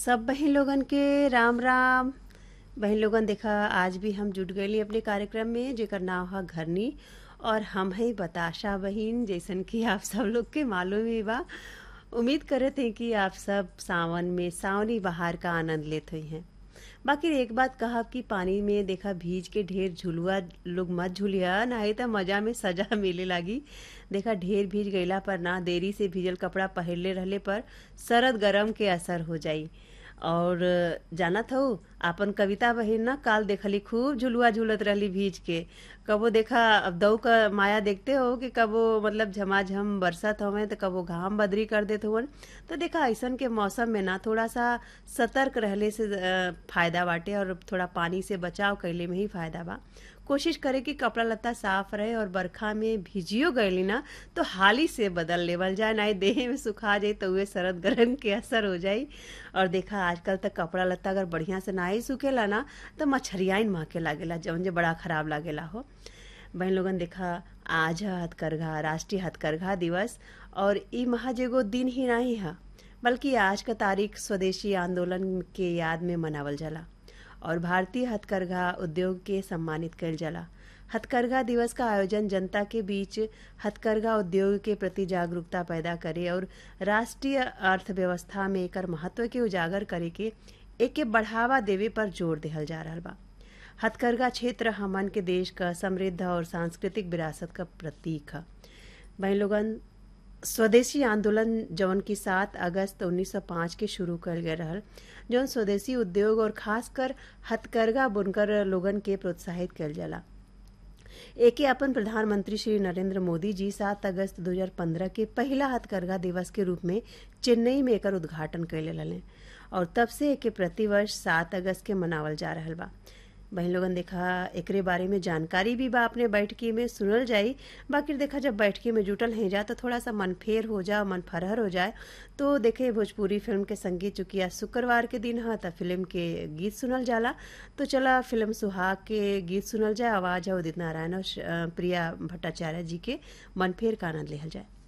सब बहन लोगन के राम राम बहन लोगन देखा आज भी हम जुट गए अपने कार्यक्रम में जेकर नाम है घरनी और हम हैं बताशा बहिन जैसन कि आप सब लोग के मालूम ही बा उम्मीद करत हैं कि आप सब सावन में सावनी बहार का आनंद लेते हुई हैं बाकी एक बात कहा कि पानी में देखा भीज के ढेर झुलुआ लोग मत झुलिया नहीं तो मजा में सजा मिले लागी देखा ढेर भीज गईला पर ना देरी से भीजल कपड़ा पहनले रहले पर सरद गरम के असर हो जाई और जानत हो आपन कविता बहिन ना काल देखली खूब झुलुआ झूलत रहली भीज के कबो देखा अब दऊ का माया देखते हो कि कबो मतलब झमाझम बरसत हवे तो कबो घाम बदरी कर देत हुवन तो देखा ऐसन के मौसम में ना थोड़ा सा सतर्क रहले से अ, फायदा बाटे और थोड़ा पानी से बचाव कैले में ही फायदा बा कोशिश करे कि कपड़ा लत्ता साफ रहे और बरखा में भिजियो गईली ना तो हाली से बदल लेवल जाए ना देह में सुखा जाए तो उहे सरद गरम के असर हो जाई और देखा आजकल तक कपड़ा लत्ता अगर बढ़िया से ना ही सूखेला ना तो मच्छरियाइन महके लागेला जौन जे बड़ा खराब लागेला हो बहन लोगन देखा आज है हथकरघा राष्ट्रीय हथकरघा दिवस और ई महज एगो दिन ही नहीं है बल्कि आज का तारीख स्वदेशी आंदोलन के याद में मनावल जाला और भारतीय हथकरघा उद्योग के सम्मानित कइल जाला हथकरघा दिवस का आयोजन जनता के बीच हथकरघा उद्योग के प्रति जागरूकता पैदा करे और राष्ट्रीय अर्थव्यवस्था में एकर महत्व के उजागर करे के एके बढ़ावा देवे पर जोर देहल जा रहल बा हथकरघा क्षेत्र हमन के देश का समृद्ध और सांस्कृतिक विरासत का प्रतीक है बहन लोगन स्वदेशी आंदोलन जौन की सात अगस्त 1905 के शुरू कल गए रहल जौन स्वदेशी उद्योग और खासकर हथकरघा बुनकर लोगन के प्रोत्साहित कल जाला एके अपन प्रधानमंत्री श्री नरेंद्र मोदी जी सात अगस्त 2015 के पहला हथकरघा दिवस के रूप में चेन्नई में एकर उद्घाटन कैले रहले और तब से एके प्रतिवर्ष सात अगस्त के मनावल जा रहल बा बहन लोगन देखा एकरे बारे में जानकारी भी बा अपने बैठकी में सुनल जाई बाकी देखा जब बैठकी में जुटल हैं जा तो थोड़ा सा मन फेर हो जाए मन फरहर हो जाए तो देखे भोजपुरी फिल्म के संगीत चूंकि आज शुक्रवार के दिन है तो फिल्म के गीत सुनल जाला तो चला फिल्म सुहाग के गीत सुनल जाए आवाज है उदित नारायण और श- अ, प्रिया भट्टाचार्य जी के मन फेर का आनंद लेहल जाए